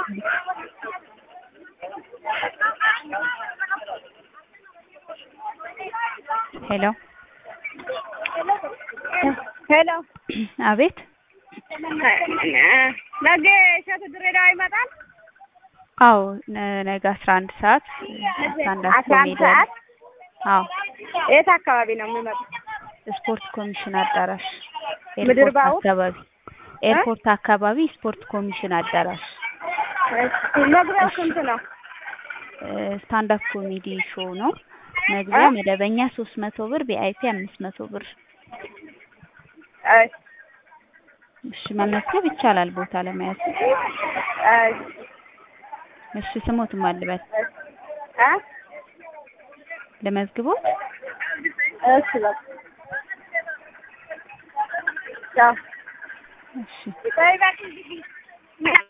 ሄሎ ሄሎ አቤት ነገ እሸቱ ድሬዳዋ ይመጣል። አዎ ነ- ነገ አስራ አንድ ሰዓት ስታንዳፕ አስራ አንድ ኮሜዲ አለ። ሰዓት አዎ የት አካባቢ ነው የሚመጡት? ስፖርት ኮሚሽን አዳራሽ ምድር ኤርፖርት ባቡር? አካባቢ ኤርፖርት አካባቢ ስፖርት ኮሚሽን አዳራሽ መግቢያው ስንት ነው? ስታንዳፕ ኮሜዲ ሾው ነው። መግቢያ እ? መደበኛ ሶስት መቶ ብር ቪአይፒ አምስት መቶ ብር። እሺ እሺ መመዝገብ ይቻላል ቦታ ለመያዝ። እሺ እሺ ስሞትም አልበል እ? ለመዝግቦት እሺ በቃ ቻው። እሺ በይ በቃ